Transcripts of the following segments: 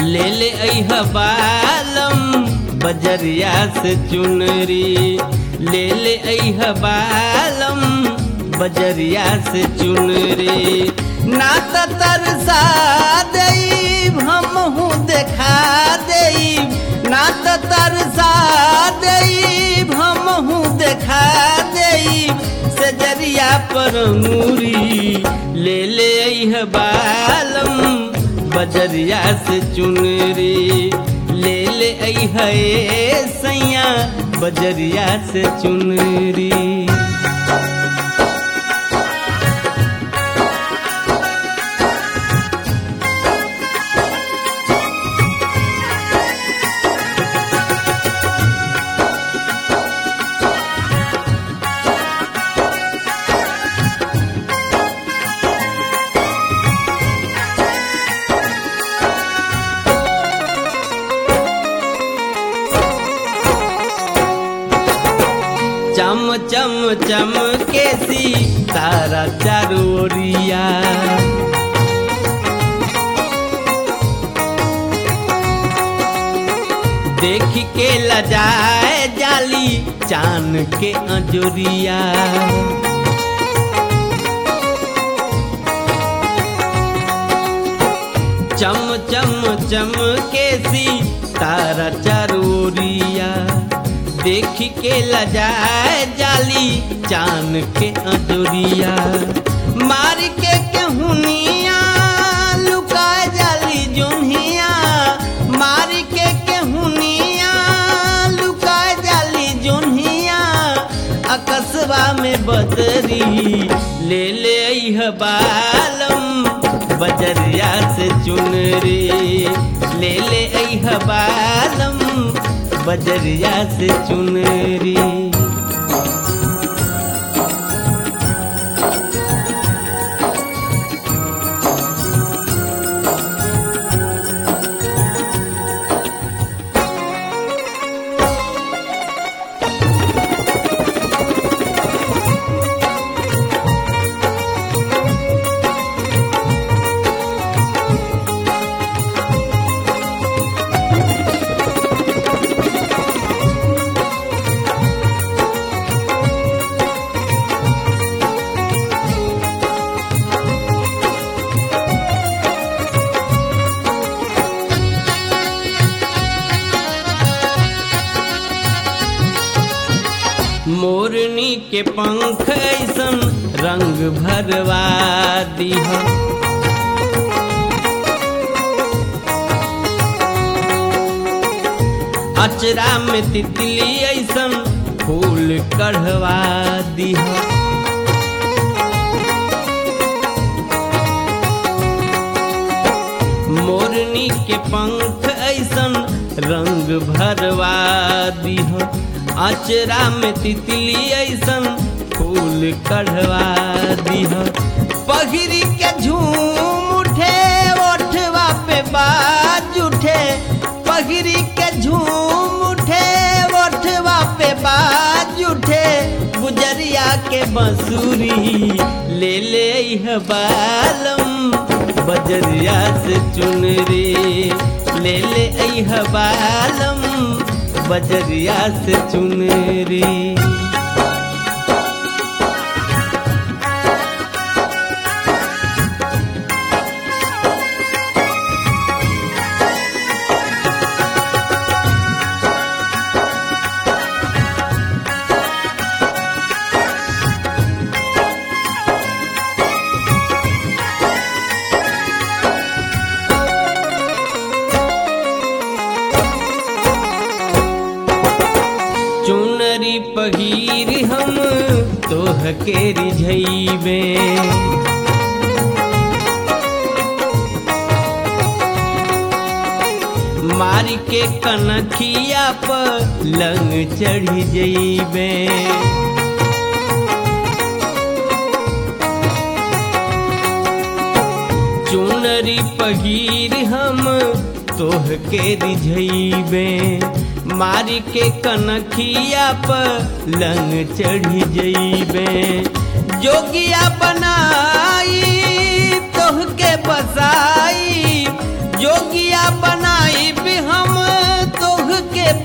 ले ले अह बालम बजरिया से चुनरी ले ले अह बालम बजरिया से चुनरी ना त तरसा देब हमहू देखा देब ना त तरसा देब हमहू देखा देब सजरिया पर मूरी ले ले अह बालम बजरिया से चुनरी ले ले अह सैया बजरिया से चुनरी चम चम चम के सी तारा चारोरिया देख के लजाए जाली चान के अजोरिया चम चम चम के सी तारा चारोरिया देख के लजाए जाली चान के अजोरिया मार के केहुनिया लुकाए जाली जुनिया मार के केहुनिया लुकाए जाली जुनिया अकस्बा में बदरी ले ले अह बालम बजरिया से चुनरी ले ले अह बालम बजरिया से चुनरी मोरनी के पंख ऐसन रंग भरवा दीह अचरा में तितली ऐसन फूल कढ़वा दीह मोरनी के पंख ऐसन रंग भरवा दीह अचरा में तितली ऐसन फूल कढ़वा दीह पगरी के झूम उठे ओठवा पे बाज उठे पगरी के झूम उठे ओठवा पे बाज उठे गुजरिया के बंसुरी ले ले यह बालम बजरिया से चुनरी ले ले यह बालम बजरिया से चुनरी चुनरी पगीर हम तोह के रिझैबे मारी के कनखिया पर लंग चढ़ी जैबे चुनरी पगीर हम तोह के रिझैबे मारी के कनखिया पर लंग चढ़ी जैबे जोगिया बनाई तोह के बसाई जोगिया बनाई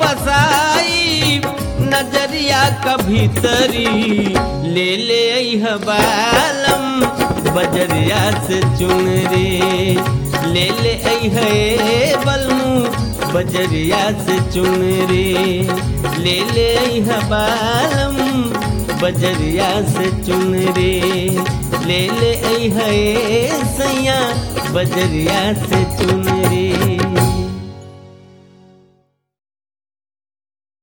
बसाई नजरिया का भीतरी ले ले अइह बालम बजरिया से चुन रे ले ले अइह ए बलमू बजरिया से चुन रे ले ले अइह बालम बजरिया से चुन रे ले ले अइह ए सैया बजरिया से चुन रे